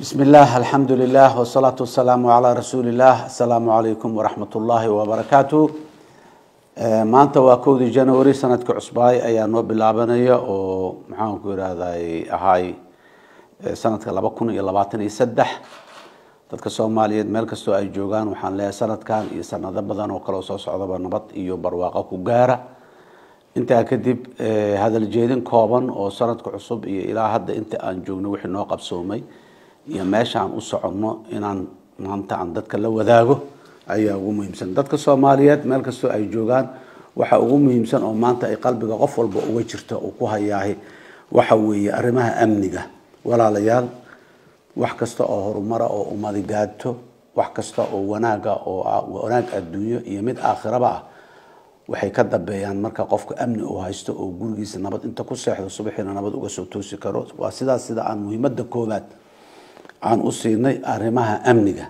بسم الله الحمد لله والصلاة والسلام على رسول الله السلام عليكم ورحمة الله وبركاته maanta waa kowdii january sanadka cusbaay ayaa noo bilaabanaya oo maxaanku irahday ahay sanadka laba kun iyo labaatan iyo saddex dadka soomaaliyeed meel kastoo ay joogaan waxaan leeyahay sanadkan iyo sanado badan oo kale oo soo socdaba nabad iyo barwaaqo ku gaara intaa kadib hadal jeedin kooban oo sanadka cusub iyo ilaa hadda inta aan joogno wixii noo qabsoomay iyo meesha aan u soconno inaan maanta aan dadka la wadaago ayaa ugu muhiimsan dadka soomaaliyeed meel kastoo ay joogaan waxa ugu muhiimsan oo maanta ay qalbiga qof walba uga jirta uu ku hayaahay waxa weeye arrimaha amniga walaalayaal wax kasta oo horumara oo ummadi gaadto wax kasta oo wanaaga oo wanaag adduunyo iyo mid aakhiraba ah waxay ka dambeeyaan marka qofka amni uu haysto oo gurigiisa nabad inta ku seexdo subaxiina nabad uga soo toosi karo waa sidaas sida aan muhiimada koowaad aan u siinay arrimaha amniga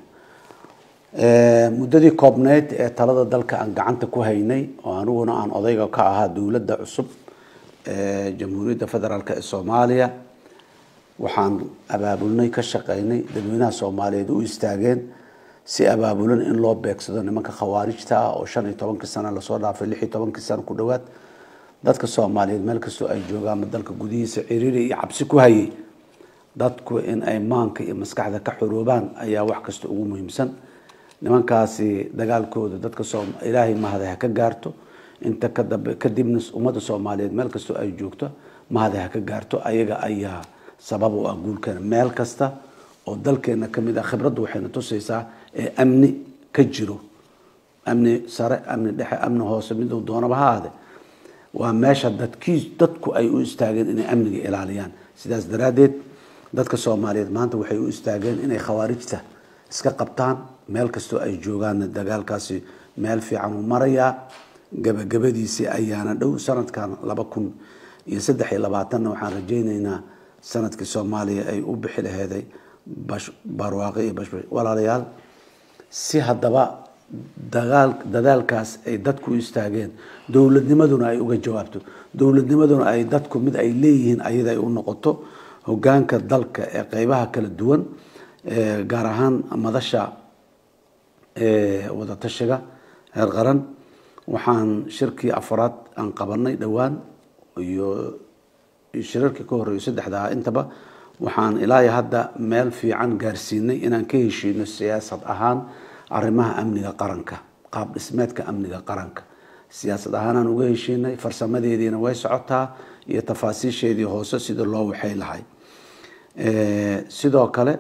muddadii koobneyd ee talada dalka aan gacanta ku haynay oo aniguna aan odayga ka ahaa dowladda cusub ee jamhuuriyadda federaalk ee soomaaliya waxaan abaabulnay ka shaqeynay dadweynaha soomaaliyeed u istaageen si abaabulan in loo beegsado nimanka khawaarijta ah oo shan iyo tobankii sano lasoo dhaafay lix iyo tobankii sano ku dhowaad dadka soomaaliyeed meel kastoo ay joogaanba dalka gudihiisa ciriiri iyo cabsi ku hayay dadku in ay maanka iyo maskaxda ka xoroobaan ayaa wax kasta ugu muhiimsan nimankaasi dagaalkooda dadka ilaahay mahada ha ka gaarto inta kadambe kadibna ummadda soomaaliyeed meel kastoo ay joogto mahada ha ka gaarto ayaga ayaa sabab u ah guulkeena meel kasta oo dalkeena kamid ah khibraddu waxayna tusaysaa ee amni ka jiro amni sare amni dhexe amni hoose miduu doonaba ha aade waa meesha dadkii dadku ay u istaageen inay amniga ilaaliyaan sidaas daraaddeed dadka soomaaliyeed maanta waxay u istaageen inay khawaarijta iska qabtaan meel kastoo ay joogaanna dagaalkaasi meel fiican uu marayaa gabagabadiisii ayaana dhow sanadkan laba kun iyo saddex iyo labaatanna waxaan rajaynaynaa sanadkii soomaaliya ay u bixi laheeday barwaaqo iyo bashbash walaalayaal si haddaba dagaal dadaalkaas ay dadku u istaageen dowladnimaduna ay uga jawaabto dowladnimaduna ay dadku mid ay leeyihiin ayada ay u noqoto hogaanka dalka ee qeybaha kala duwan gaar ahaan madasha wadatashiga heer qaran waxaan shirkii afraad aan qabanay dhowaan iyo shirarkii ka horeeyo saddexdaa intaba waxaan ilaa hadda meel fiican gaarsiinay inaan ka heshiino siyaasad ahaan arrimaha amniga qaranka qaab dhismeedka amniga qaranka siyaasad ahaanaan uga heshiinay farsamadeediina way socotaa iyo tafaasiisheedii hoose sida loo waxay lahay sidoo kale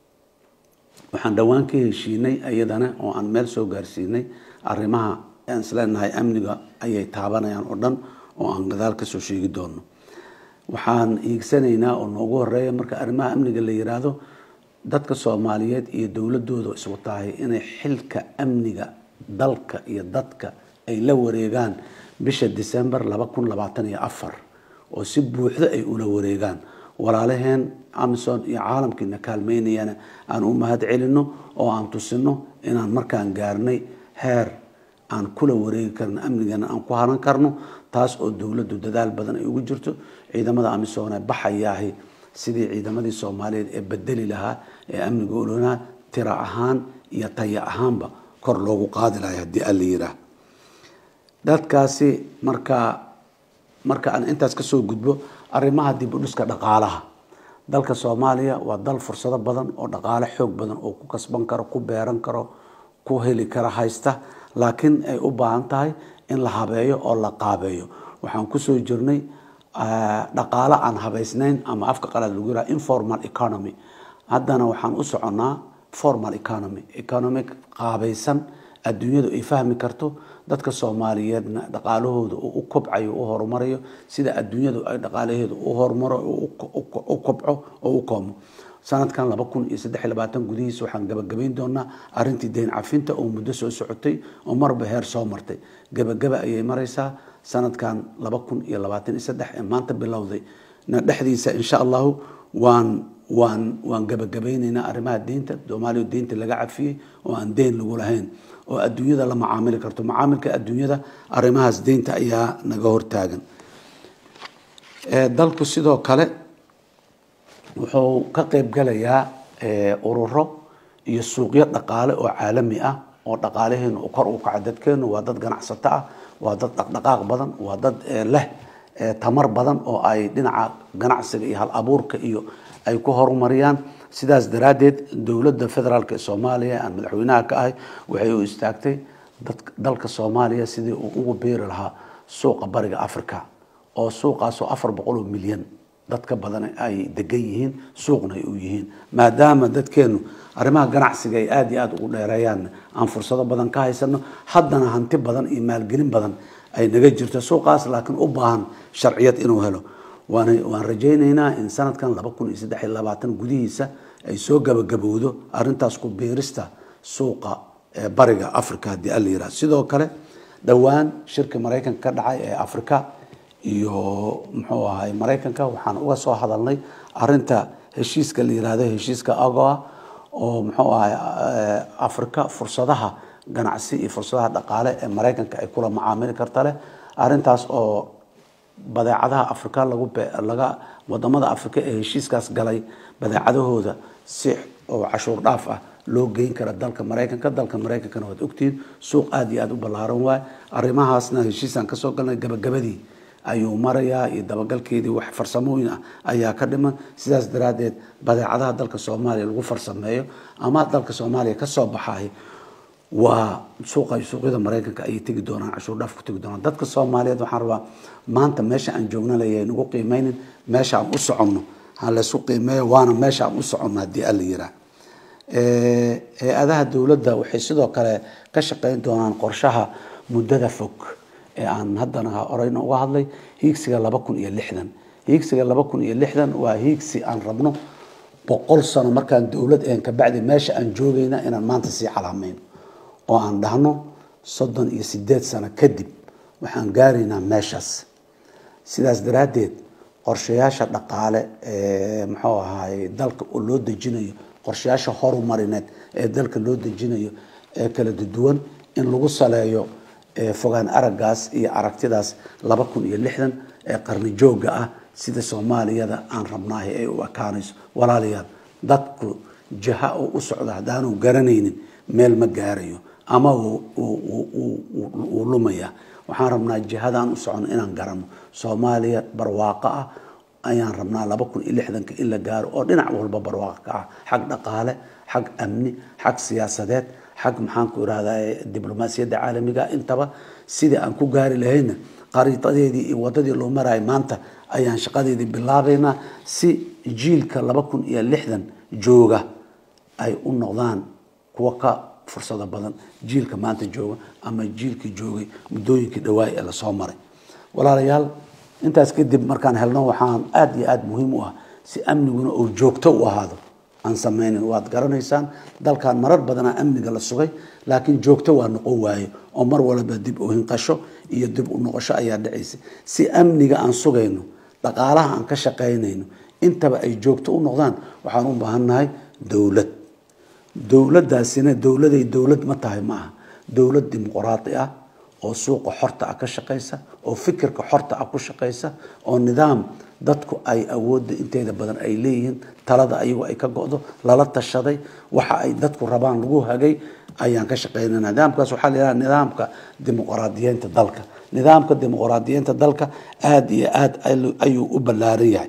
waxaan dhowaan ka heshiinay iyadana oo aan meel soo gaarsiinay arrimaha aan isleenahay amniga ayay taabanayaan oo dhan oo aan gadaal kasoo sheegi doono waxaan hiigsanaynaa oo noogu horeeya marka arrimaha amniga la yiraahdo dadka soomaaliyeed iyo dowladooda isku tahay inay xilka amniga dalka iyo dadka ay la wareegaan bisha december laba kun labaatan iyo afar oo si buuxda ay ula wareegaan walaalaheen amison iyo caalamkiina kaalmeynayana aan u mahad celino oo aan tusino inaan markaan gaarnay heer aan kula wareegi karno amnigana aan ku haran karno taas oo dowladdu dadaal badan ay ugu jirto ciidamada amisoone baxayaahi sidii ciidamadii soomaaliyeed ee bedeli lahaa ee amniga olonaa tira ahaan iyo taya ahaanba kor loogu qaadi lahay haddii alla yiraah dadkaasi markaa marka aan intaas kasoo gudbo arrimaha dib u dhiska dhaqaalaha dalka soomaaliya waa dal fursado badan oo dhaqaale xoog badan oo ku kasban karo ku beeran karo ku heli kara haysta laakiin ay u baahan tahay in la habeeyo oo la qaabeeyo waxaan kusoo jirnay dhaqaale aan habaysnayn ama afka qalaad lagu yiraha informal economy haddana waxaan u soconnaa formal economy economic qaabaysan adduunyadu ay fahmi karto dadka soomaaliyeedna dhaqaalahooda uu u kobcayo u horumarayo sida adduunyadu ay dhaqaalaheedu u horumaro u kobco oo u koomo sanadkan laba kun iyo saddex iyo labaatan gudihiisa waxaan gabagabayn doonaa arrintii deyn cafinta oo muddo soo socotay oo marba heer soo martay gabagaba ayay maraysaa sanadkan laba kun iyo labaatan iyo saddex ee maanta bilowday na dhexdiisa insha allahu waan waan waan gabagabaynaynaa arrimaha deynta soomaaliya deynta laga cafiyey oo aan deyn lagu lahayn oo adduunyada la macaamili karto macaamilka adduunyada arrimahaas deynta ayaa naga hortaagan dalku sidoo kale wuxuu ka qeyb galayaa ururo iyo suuqyo dhaqaale oo caalami ah oo dhaqaalaheenu kor u kaca dadkeenu waa dad ganacsato ah waa dad dhaqdhaqaaq badan waa dad leh tamar badan oo ay dhinaca ganacsiga iyo hal abuurka iyo ay ku horumariyaan sidaas daraaddeed dowladda federaalk ee soomaaliya aan madaxweynaha ka ahay waxay u istaagtay dalka soomaaliya sidii uu ugu beeri lahaa suuqa bariga africa oo suuqaasoo afar boqol oo milyan dad ka badan ay degan yihiin suuqna ay u yihiin maadaama dadkeenu arrimaha ganacsiga ay aada iyo aada ugu dheereeyaan aan fursado badan ka haysano haddana hanti badan iyo maalgelin badan ay naga jirto suuqaas laakiin u baahan sharciyad inuu helo waan waan rajaynaynaa in sanadkan laba kun iyo saddex iyo labaatan gudihiisa ay soo gabagabowdo arrintaas ku biirista suuqa bariga africa haddii ala yiraha sidoo kale dhowaan shirka maraykanka ka dhacay ee africa iyo muxuu ahay maraykanka waxaan uga soo hadalnay arinta heshiiska la yirahdo heshiiska agoa oo muxuu ahay africa fursadaha ganacsi iyo fursadaha dhaqaale ee maraykanka ay kula macaamili karta leh arintaas oo badeecadaha africa lagu laga wadamada africa ee heshiiskaas galay badeecadahooda si oo cashuur dhaaf ah loo geyn kara dalka maraykanka dalka maraykankana waad ogtihiin suuq aada iyo aada u ballaaran waay arrimahaasna heshiisaan kasoo galnay gabagabadii ayuu marayaa iyo dabagalkeedii wax farsamooyin ah ayaa ka dhiman sidaas daraaddeed badeecadaha dalka soomaaliya lagu farsameeyo ama dalka soomaaliya kasoo baxay waa suuqa suuqyada maraykanka ayay tegi doonaan cashuur dhaaf ku tegi doonaan dadka soomaaliyeed waxaan rabaa maanta meesha aan joogna leeyahay nagu qiimeynin meesha aan u soconno ha laysu qiimeeyo waana meesha aan u soconno haddii alla yiraa hay-adaha dowladda waxay sidoo kale ka shaqeyn doonaan qorshaha muddada fog ee aan haddana horeyna uga hadlay hiigsiga laba kun iyo lixdan hiigsiga laba kun iyo lixdan waa hiigsi aan rabno boqol sano markaan dowlad een kabacdi meesha aan joogayna inaan maanta sii calaamayno oo aan dhahno soddon iyo sideed sano kadib waxaan gaaraynaa meeshaas sidaas daraaddeed qorshayaasha dhaqaale ee muxuu ahaay dalka oo loo dejinayo qorshayaasha horumarineed ee dalka loo dejinayo ee kala duwan in lagu saleeyo fogaan araggaas iyo aragtidaas laba kun iyo lixdan ee qarni joogga ah sida soomaaliyada aan rabnaahay ay u ekaanayso walaalayaal dadku jaha oo u socda haddaanu garanaynin meel ma gaarayo ama wuu lumaya waxaan rabnaa jihadaan u socono inaan garano soomaaliya barwaaqo ah ayaan rabnaa laba kun iyo lixdanka in la gaaro oo dhinac walba barwaaqo ka ah xag dhaqaale xag amni xag siyaasadeed xag maxaanku irahdaa diblomaasiyadda caalamiga intaba sidii aan ku gaari lahayna qariidadeedii iyo wadadii loo marayo maanta ayaan shaqadeedii bilaabaynaa si jiilka laba kun iyo lixdan jooga ay u noqdaan kuwa ka fursado badan jiilka maanta jooga ama jiilkii joogay muddooyinkii dhawaay ee lasoo maray walaalayaal intaas kadib markaan helno waxaan aada iyo aada muhiim u ah si amniguna uu joogto u ahaado aan sameynin waad garanaysaan dalkan marar badanaa amniga la sugay laakiin joogto waa noqon waayo oo mar walba dib u hinqasho iyo dib u noqosho ayaa dhacaysa si amniga aan sugayno dhaqaalaha aan ka shaqaynayno intaba ay joogto u noqdaan waxaan u baahannahay dowlad dowladdaasina dowladay dowlad ma tahay ma aha dowlad dimuqraadi ah oo suuqa xorta ah ka shaqaysa oo fikirka xorta ah ku shaqaysa oo nidaam dadku ay awoodda inteeda badan ay leeyihiin talada ayagu ay ka go-do lala tashaday waxa ay dadku rabaan lagu hagay ayaan ka shaqeynana nidaamkaas waxaa la yidhaha nidaamka dimuqraadiyeynta dalka nidaamka dimuqraadiyeynta dalka aada iyo aada ayuu u ballaaran yahay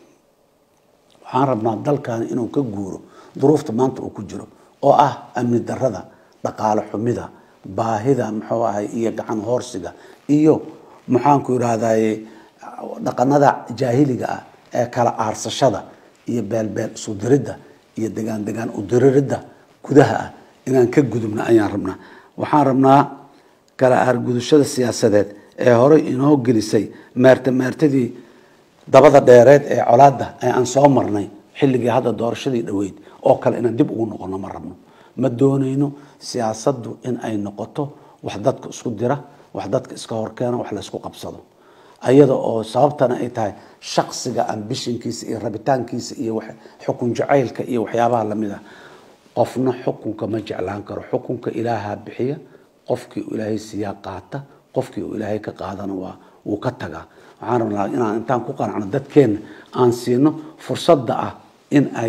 waxaan rabnaa dalkan inuu ka guuro duruufta maanta uu ku jiro oo ah amni darada dhaqaale xumida baahida muxuu ahay iyo gacan hoorsiga iyo maxaanku irahdaye dhaqanada jaahiliga ah ee kala aarsashada iyo beelbeel isu diridda iyo degaan degaan u diriridda gudaha ah inaan ka gudubna ayaan rabnaa waxaan rabnaa kala aargudashada siyaasadeed ee horey inoo gelisay meerta meertadii dabada dheereed ee colaadda ee aan soo marnay xilligii hadda doorashadii dhoweyd oo kale inaan dib ugu noqono ma rabno ma doonayno siyaasaddu in ay noqoto wax dadka isku dira wax dadka iska horkeena wax laysku qabsado ayada oo sababtana ay tahay shaksiga ambishinkiisa iyo rabitaankiisa iyo xukun jacaylka iyo waxyaabaha lamid ah qofna xukunka ma jeclaan karo xukunka ilaaha bixiya qofkii uu ilaahay siiyaa qaata qofkii uu ilaahay ka qaadana waa wuu ka tagaa waxaan rabnaa inaan intaan ku qanacno dadkeenna aan siino fursadda ah in ay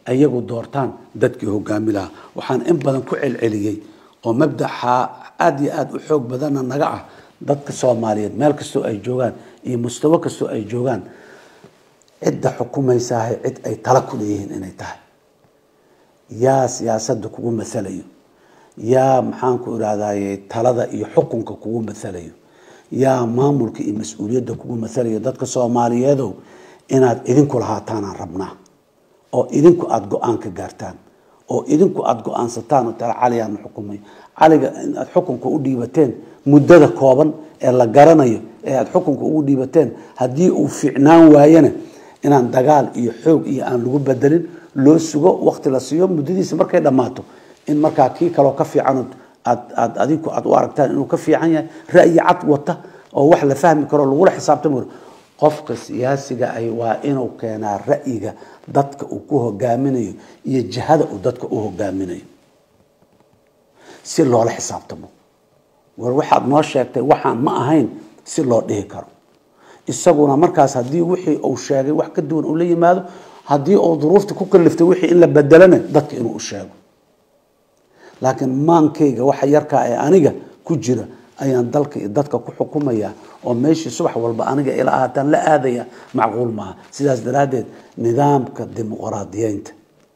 ayagu doortaan dadkii hogaami lahaa waxaan in badan ku celceliyey oo mabdaxa aada iyo aada u xoog badanna naga ah dadka soomaaliyeed meel kastoo ay joogaan iyo mustawo kastoo ay joogaan cidda xukumaysahay cid ay tala ku leeyihiin inay tahay yaa siyaasadda kugu masalayo yaa maxaanku irahdaye talada iyo xukunka kugu masalayo yaa maamulka iyo mas-uuliyadda kugu masalayo dadka soomaaliyeedow inaad idinku lahaataanaan rabnaa oo idinku aada go-aan ka gaartaan oo idinku aada go-aansataan oo tala caligaana xukumay caliga inaad xukunka u dhiibateen muddada kooban ee la garanayo ee aada xukunka ugu dhiibateen haddii uu fiicnaan waayana inaan dagaal iyo xoog iyo aan lagu bedelin loo sugo wakti la siiyo muddadiisa markay dhammaato in markaa kii kaloo ka fiican aad aad adinku aad u aragtaan inuu ka fiican yahay ra'yi cad wata oo wax la fahmi karo lagula xisaabtami karo qofka siyaasiga ahi waa inuu keenaa ra'yiga dadka uu ku hogaaminayo iyo jihada uu dadka u hogaaminayo si loola xisaabtamo war waxaad noo sheegtay waxaan ma ahayn si loo dhihi karo isaguna markaas haddii wixii uu sheegay wax ka duwan uu la yimaado haddii uu duruufta ku kaliftay wixii in la bedelana dadka inuu u sheego laakiin maankayga waxa yarkaa ee aniga ku jira ayaan dalka iyo dadka ku xukumaya oo meeshii subax walba aniga ila ahaataan la aadaya macquul maaha sidaas daraaddeed nidaamka dimuqraadiyeynta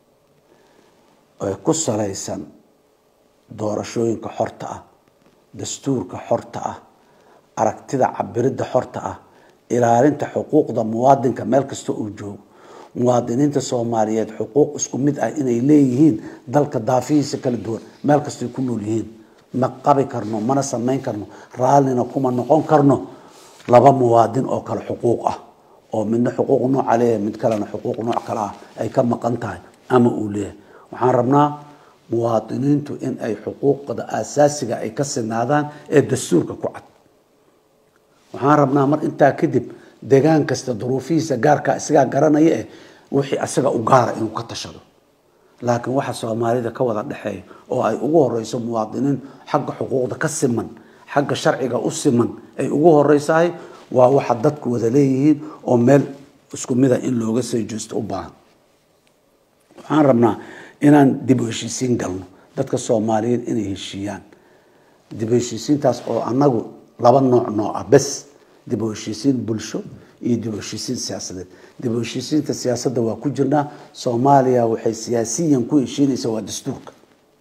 ee ku salaysan doorashooyinka xorta ah dastuurka xorta ah aragtida cabiridda xorta ah ilaalinta xuquuqda muwaadinka meel kasta uu joogo muwaadiniinta soomaaliyeed xuquuq isku mid ah inay leeyihiin dalka daafihiisa kala duwan meel kastay ku nool yihiin ma qabi karno mana samayn karno raallina kuma noqon karno laba muwaadin oo kale xuquuq ah oo midna xuquuq nooca leeyahay mid kalena xuquuq nooc kale ah ay ka maqan tahay ama uu leeyahay waxaan rabnaa muwaadiniintu in ay xuquuqda aasaasiga ay ka sinaadaan ee dastuurka ku cad waxaan rabnaa mar intaa kadib degaan kasta duruufihiisa gaarkaa isagaa garanaya eh wixii asaga u gaara inuu ka tashado laakiin waxa soomaalida ka wada dhexeeya oo ay ugu horeyso muwaadiniin xagga xuquuqda ka siman xagga sharciga u siman ay ugu horeysahay waa waxa dadku wada leeyihiin oo meel isku mida in looga soo jeesto u baahan waxaan rabnaa inaan dib u heshiisiin galno dadka soomaaliyeed inay heshiiyaan dib u heshiisiintaas oo annagu laba nooc nooc ah bes dib u heshiisiin bulsho iyo dib u heshiisiin siyaasadeed dib u heshiisiinta siyaasadda waa ku jirnaa soomaaliya waxay siyaasiyan ku heshiinaysaa waa dastuurka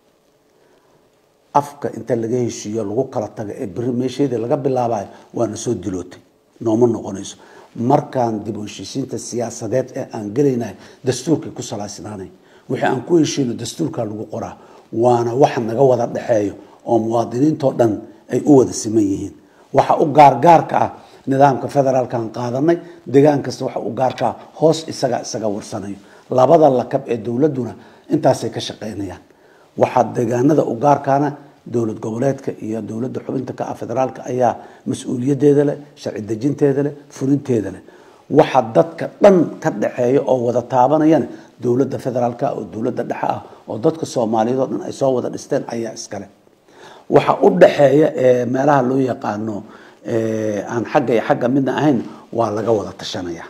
afka inta laga heshiiyo lagu kala taga ee beri meesheedii laga bilaabayo waana soo dilootay nooma noqonayso markaan dib u heshiisiinta siyaasadeed ee aan gelaynahay dastuurkay ku salaysnaanay wixii aan ku heshiino dastuurkaa lagu qoraa waana waxa naga wada dhexeeyo oo muwaadiniintoo dhan ay u wada siman yihiin waxa u gaargaarka ah nidaamka federaalkaan qaadanay degaan kasta waxa u gaarka ah hoos isaga isaga warsanayo labada lakab ee dowladduna intaasay ka shaqaynayaan waxaa deegaanada u gaarkaana dowlad goboleedka iyo dowladda xubinta ka ah federaalka ayaa mas-uuliyadeeda leh sharci dejinteeda leh fulinteeda leh waxa dadka dhan ka dhaxeeya oo wada taabanayana dowladda federaalka oo dowladda dhexe ah oo dadka soomaaliyeed oo dhan ay soo wada dhisteen ayaa iskale waxa u dhaxeeya ee meelaha loo yaqaano aan xagga iyo xagga midna ahayn waa laga wada tashanaya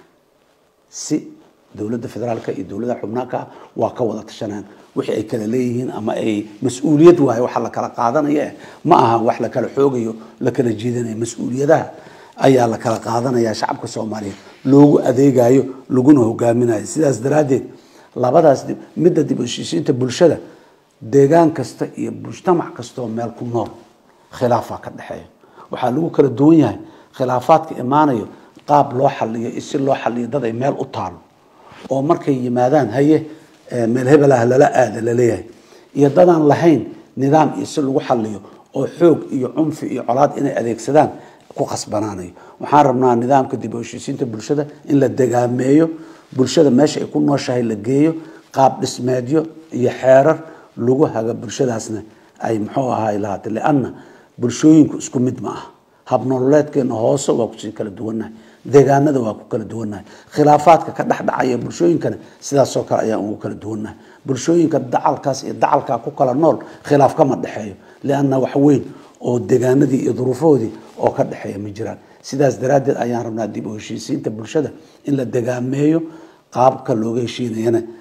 si dowladda federaalka iyo dowladda xubnaanka ah waa ka wada tashanayaan wixii ay kala leeyihiin ama ay mas-uuliyad waayo waxa la kala qaadanaya eh ma aha wax la kala xoogayo la kala jiidanayo mas-uuliyadaha ayaa la kala qaadanaya shacabka soomaaliyeed loogu adeegayo laguna hogaaminayo sidaas daraaddeed labadaas midda dib u heshiisiinta bulshada deegaan kasta iyo mujtamac kastaoo meel ku nool khilaafaa ka dhexeeya waxaa lagu kala duwan yahay khilaafaadka imaanayo qaab loo xaliyo iyo si loo xaliyo dad ay meel u taalo oo markay yimaadaan haye meel hebel ah lala aada laleeyahay iyo dadaan lahayn nidaam iyo si lagu xaliyo oo xoog iyo cunfi iyo colaad inay adeegsadaan ku khasbanaanayo waxaan rabnaa nidaamka dib u heshiisiinta bulshada in la degaameeyo bulshada meesha ay ku nooshahay la geeyo qaab dhismeedyo iyo xeerar lagu haga bulshadaasna ay muxuu ahaay lahaatay lianna bulshooyinku isku mid ma aha habnololeedkeena hoose waa kusii kala duwannahay deegaanada waa ku kala duwannahay khilaafaadka ka dhexdhacaya bulshooyinkana sidaasoo kale ayaan ugu kala duwannahay bulshooyinka dacalkaas iyo dacalkaa ku kala nool khilaaf kama dhexeeyo lianna wax weyn oo deegaanadii iyo duruufahoodii oo ka dhexeeya ma jiraan sidaas daraaddeed ayaan rabnaa dib u heshiisiinta bulshada in la degaameeyo qaabka looga heshiinayana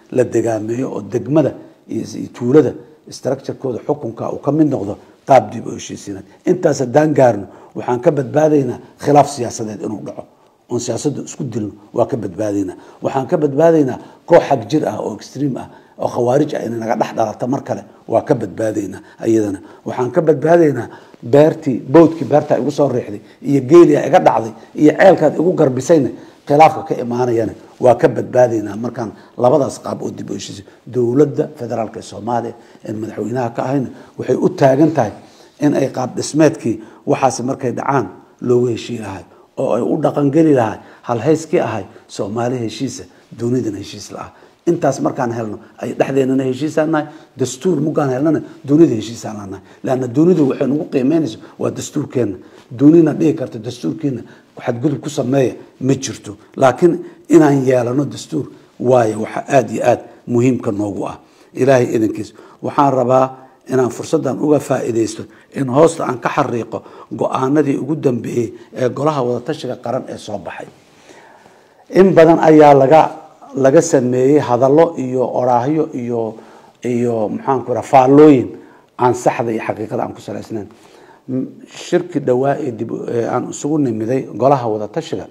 la degaameeyo oo degmada iyo tuulada structurekooda xukunka uu ka mid noqdo qaab dib u heshiisiinaad intaas haddaan gaarno waxaan ka badbaadaynaa khilaaf siyaasadeed inuu dhaco oon siyaasadda isku dilno waa ka badbaadaynaa waxaan ka badbaadaynaa koox xag jir ah oo extream ah oo khawaarij ah inay naga dhex dhalata mar kale waa ka badbaadaynaa iyadana waxaan ka badbaadaynaa beertii bowdkii beertaa igu soo riixday iyo geelia iga dhacday iyo ceelkaad igu garbisayna khilaafka ka imaanayana waa ka badbaadaynaa markaan labadaas qaab oo dib u heshiisay dowladda federaalk ee soomaaliya ee madaxweynaha ka ahayna waxay u taagan tahay in ay qaab dhismeedkii waxaasi markay dhacaan loogu heshii lahay oo ay u dhaqangeli lahay halhayskii ahay soomaali heshiisa dunidana heshiis la ah intaas markaan helno ay dhexdeenana heshiisaan nahay dastuur mugaan helnana dunida heshiisaan lanahay leanna dunidu waxay nagu qiimeynayso waa dastuurkeenna dunina dhihi karta dastuurkiina xadgudub ku sameeya ma jirto laakiin inaan yeelano dastuur waayo waxa aada iyo aada muhiimka noogu ah ilaahay idankiis waxaan rabaa inaan fursaddan uga faa'iidaysto in hoosta aan ka xariiqo go-aanadii ugu dambeeyey ee golaha wadatashiga qaran ee soo baxay in badan ayaa laga laga sameeyey hadallo iyo oraahyo iyo iyo maxaanku raa faallooyin aan saxda iyo xaqiiqada aan ku salaysnayn shirki dhawaa ee dib aan isugu nimiday golaha wadatashiga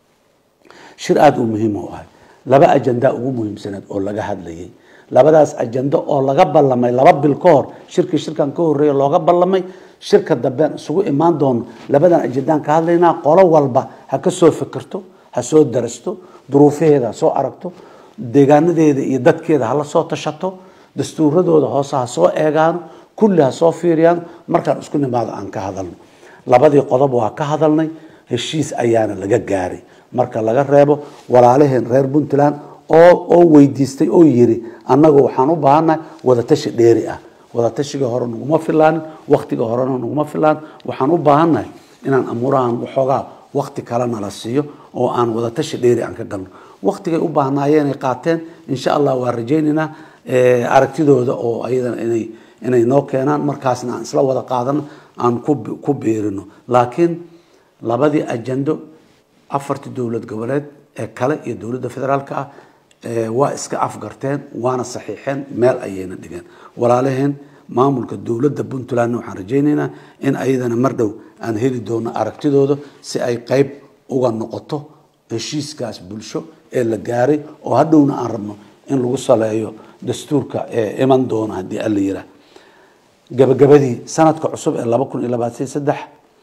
shir aada u muhiim u ahay laba ajandaa ugu muhiimsaneed oo laga hadlayay labadaas ajando oo laga ballamay laba bil ka hor shirkii shirkan ka horreeya looga ballamay shirka dambean isugu imaan doono labadan ajandaan ka hadlaynaa qolo walba ha ka soo fikirto ha soo darasto duruufaheeda ha soo aragto deegaanadeeda iyo dadkeeda hala soo tashato dastuuradooda hoose ha soo eegaano kulli ha soo fiiriyaan markaan isku nimaado aan ka hadalno labadii qodob waa ka hadalnay heshiis ayaana laga gaaray marka laga reebo walaalaheen reer puntland oo oo weydiistay oo yiri annagu waxaan u baahannahay wadatashi dheeri ah wadatashiga hore naguma filaanin waktiga horena naguma filaan waxaan u baahannahay inaan amuurahan waxoogaa wakti kalena la siiyo oo aan wadatashi dheeri aan ka galno waktigay u baahnaayeenay qaateen insha allah waa rajaynaynaa aragtidooda oo ayadana inay inay noo keenaan markaasna aan isla wada qaadano aan ku biirino laakiin labadii ajando afartii dowlad goboleed ee kale iyo dowladda federaalka ah waa iska afgarteen waana saxiixeen meel ayayna dhigeen walaalaheen maamulka dowladda puntlandna waxaan rajaynaynaa in ayadana mar dhow aan heli doono aragtidooda si ay qeyb uga noqoto heshiiskaas bulsho ee la gaaray oo hadhowna aan rabno in lagu saleeyo dastuurka ee iman doona haddii alla yiraa gabagabadii sanadka cusub ee laba kun iyo labaatan saddex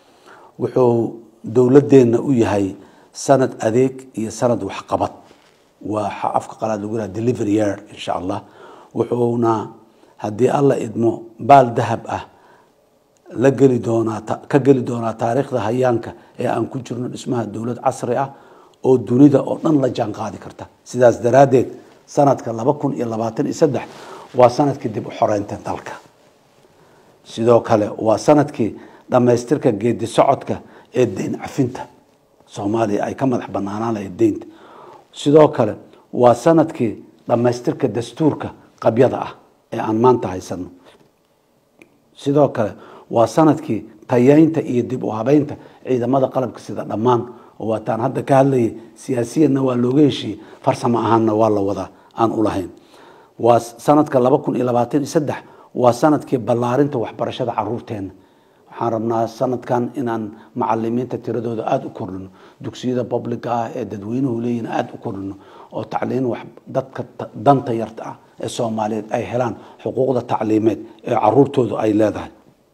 wuxuu dowladeenna u yahay sanad adeeg iyo sanad waxqabad waa afka qalaad lagu yiraha delivery year insha allah wuxuuna haddii alla idmo baal dahab ah la geli doonaa ka geli doonaa taariikhda hayaanka ee aan ku jirno dhismaha dowlad casri ah oo dunida oo dhan la jaan qaadi karta sidaas daraaddeed sanadka laba kun iyo labaatan iyo saddex waa sanadkii dib u xoreynta dalka sidoo kale waa sanadkii dhammaystirka geedi socodka ee deyn cafinta soomaaliya ay ka madax banaanaan lahayd deynta sidoo kale waa sanadkii dhammaystirka dastuurka qabyada ah ee aan maanta haysano sidoo kale waa sanadkii tayeynta iyo dib u habeynta ciidamada qalabka sida dhammaan oo waataan hadda ka hadlayay siyaasiyanna waa looga heshiiyey farsamo ahaanna waa la wadaa aan ulahayn waa sanadka laba kun iyo labaatan iyo saddex waa sanadkii ballaarinta waxbarashada caruurteena waxaan rabnaa sanadkan inaan macalimiinta tiradooda aada u kordhino dugsiyada publica ah ee dadweynuhu leeyihin aada u kordhino oo tacliin wax dadka danta yarta ah ee soomaaliyeed ay helaan xuquuqda tacliimeed ee caruurtoodu ay leedahay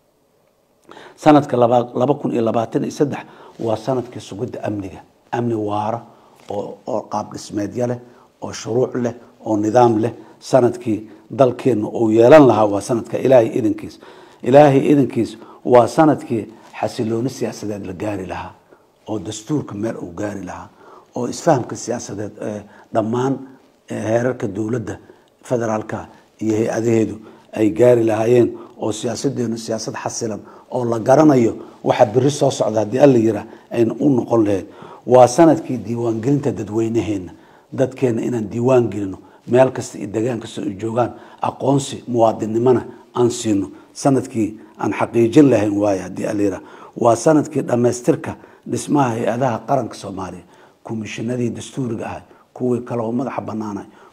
sanadka laba kun iyo labaatan iyo saddex waa sanadkii sugidda amniga amni waara oo qaab dhismeedya leh oo shuruuc leh oo nidaam leh sanadkii dalkeenna uu yeelan lahaa waa sanadka ilaahay idankiis ilaahay idankiis waa sanadkii xasilooni siyaasadeed la gaari lahaa oo dastuurka meel uu gaari lahaa oo isfahamka siyaasadeed ee dhammaan heerarka dowladda federaalka iyo hay-adaheedu ay gaari lahaayeen oo siyaasadeenu siyaasad xasilan oo la garanayo waxa beri soo socda haddii alla yiraa ayna u noqon lahayd waa sanadkii diiwaangelinta dadweynaheena dadkeena inaan diiwaan gelino meel kasta iyo degaan kasta ay joogaan aqoonsi muwaadinnimona aan siino sanadkii aan xaqiijin lahayn waaye haddii alla yiraa waa sanadkii dhammaystirka dhismaha hay-adaha qaranka soomaaliya komishinadii dastuuriga ahay kuwii kaleo madaxa banaanay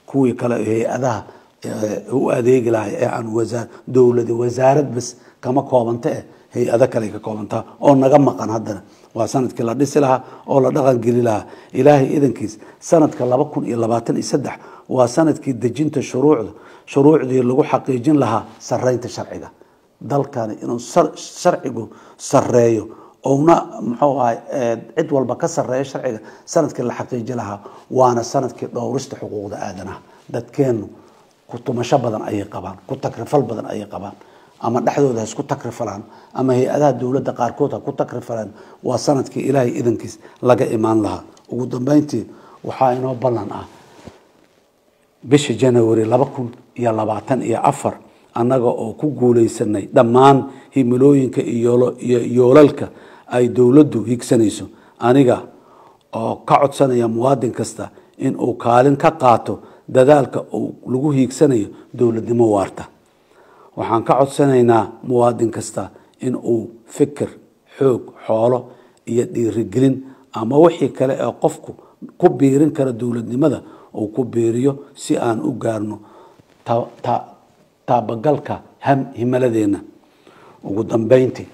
kuwii kale hay-adaha u adeegi lahay ee aan wasaa dowlada wasaarad bas kama koobanta eh hay-ado kale ka koobantaa oo naga maqan haddana waa sanadkii la dhisi lahaa oo la dhaqan geli lahaa ilaahay idankiis sanadka laba kun iyo labaatan iyo saddex waa sanadkii dejinta shuruucda shuruucdii lagu xaqiijin lahaa sareynta sharciga dalkani inuu sharcigu sareeyo ouna muxuu ahay cid walba ka sareeyo sharciga sanadkii la xaqiiji lahaa waana sanadkii dhowrista xuquuqda aadanaha dadkeenu ku tumasho badan ayay qabaan ku takrifal badan ayay qabaan ama dhexdooda ha isku takrifalaan ama hay-adaha dowladda qaarkood ha ku takrifalaan waa sanadkii ilaahay idankiis laga imaan lahaa ugu dambeyntii waxaa inoo ballan ah bisha january laba kun iyo labaatan iyo afar annaga oo ku guuleysanay dhammaan himilooyinka iyo yoolalka ay dowladdu higsanayso aniga oo ka codsanaya muwaadin kasta in uu kaalin ka qaato dadaalka uu lagu hiigsanayo dowladnimo waarta waxaan ka codsanaynaa muwaadin kasta in uu fikir xoog xoolo iyo dhiirigelin ama wixii kale ee qofku ku biirin kara dowladnimada uu ku biiriyo si aan u gaarno taabagalka himiladeenna ugu dambeyntii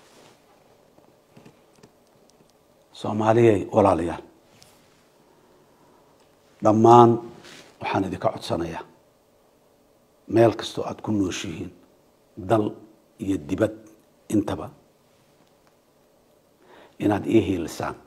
soomaaliyey walaalayaal dhammaan waxaan idinka codsanayaa meel kastoo aada ku nooshihiin dal iyo dibad intaba inaad ii hiilisaan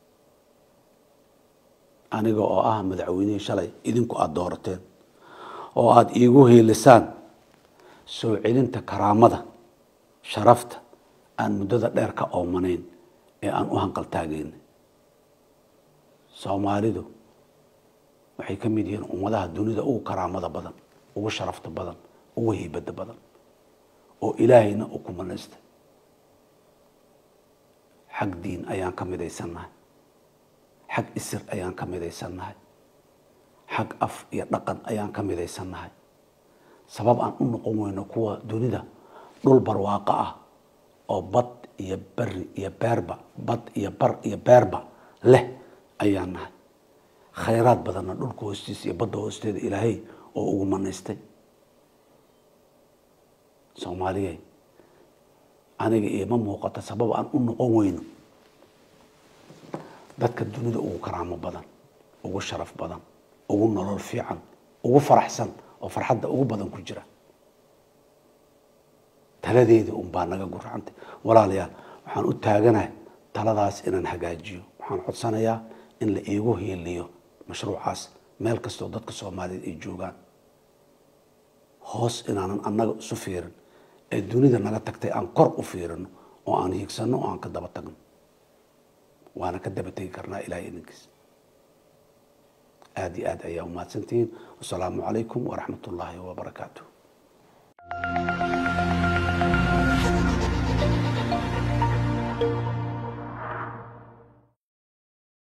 aniga oo ah madaxweynihii shalay idinku aada doorateen oo aada iigu hiilisaan soo celinta karaamada sharafta aan muddada dheer ka oomanayn ee aan u hanqaltaagayna soomaalidu waxay ka mid yihiin ummadaha dunida ugu karaamada badan ugu sharafta badan ugu hiibada badan oo ilaahayna uu ku manaystay xag diin ayaan ka midaysannahay xag isir ayaan ka midaysannahay xag af iyo dhaqan ayaan ka midaysannahay sabab aan u noqon weyno kuwa dunida dhul barwaaqo ah oo bad iyo beri iyo beerba bad iyo bar iyo beerba leh ayaan nahay khayraad badanna dhulka hoostiisa iyo badda hoosteeda ilaahay oo ugu manaystay soomaaliyey aniga ioma muuqato sabab aan u noqon weyno dadka dunida ugu karaamo badan ugu sharaf badan ugu nolol fiican ugu faraxsan oo farxadda ugu badan ku jira taladeeda un baa naga guracantay walaalayaal waxaan u taaganahay taladaas inaan hagaajiyo waxaan codsanayaa in la iigu hiiliyo mashruucaas meel kastoo dadka soomaaliyeed ay joogaan hoos inaanan annaga isu fiirin ee dunida naga tagtay aan kor u fiirino oo aan hiigsanno oo aan ka daba tagno waana ka daba tegi karnaa ilahay idinkiis aada iyo aad ayaa umahadsantihiin wasalaamu calaykum waraxmat ullaahi wabarakaatu